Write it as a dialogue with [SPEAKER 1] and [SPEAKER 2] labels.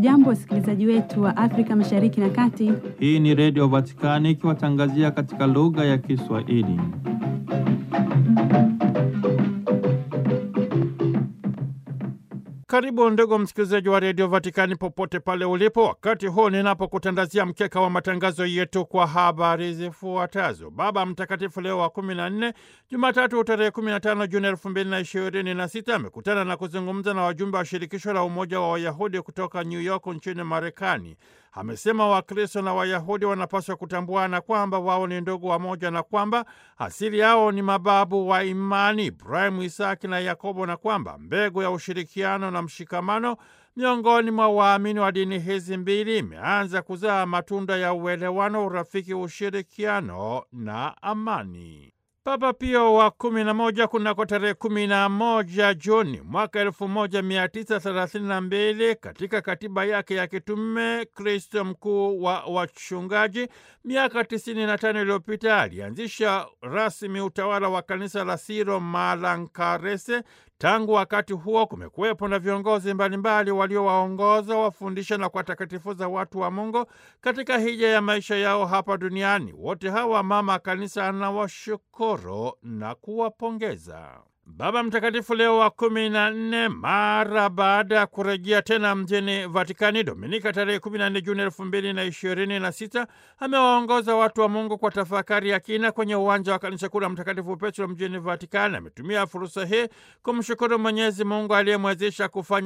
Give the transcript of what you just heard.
[SPEAKER 1] Hamjambo, wasikilizaji wetu wa Afrika Mashariki na Kati.
[SPEAKER 2] Hii ni Redio Vatikani ikiwatangazia katika lugha ya Kiswahili.
[SPEAKER 3] Karibu ndugu msikilizaji wa redio Vatikani popote pale ulipo, wakati huu ninapokutandazia mkeka wa matangazo yetu kwa habari zifuatazo. Baba Mtakatifu Leo wa kumi na nne, Jumatatu tarehe kumi na tano Juni elfu mbili na ishirini na sita amekutana na kuzungumza na wajumbe wa shirikisho la Umoja wa Wayahudi kutoka New York nchini Marekani. Amesema Wakristo na Wayahudi wanapaswa kutambuana kwamba wao ni ndugu wamoja na kwamba asili yao ni mababu wa imani Ibrahimu, Isaki na Yakobo, na kwamba mbegu ya ushirikiano na mshikamano miongoni mwa waamini wa dini hizi mbili imeanza kuzaa matunda ya uelewano, urafiki, ushirikiano na amani. Papa Pio wa kumi na moja kunako tarehe kumi na moja Juni mwaka elfu moja mia tisa thelathini na mbili katika katiba yake ya kitume Kristo mkuu wa wachungaji, miaka tisini na tano iliyopita alianzisha rasmi utawala wa kanisa la Siro Malankarese. Tangu wakati huo kumekuwepo na viongozi mbalimbali waliowaongoza, wafundisha na kuwatakatifuza watu wa Mungu katika hija ya maisha yao hapa duniani. Wote hawa mama kanisa anawashukuru na kuwapongeza. Baba Mtakatifu Leo wa kumi na nne mara baada ya kurejea tena mjini Vatikani Dominika tarehe kumi na nne Juni elfu mbili na ishirini na sita amewaongoza watu wa Mungu kwa tafakari ya kina kwenye uwanja wa kanisa kuu la Mtakatifu Petro mjini Vatikani. Ametumia fursa hii kumshukuru Mwenyezi Mungu aliyemwezesha kufanya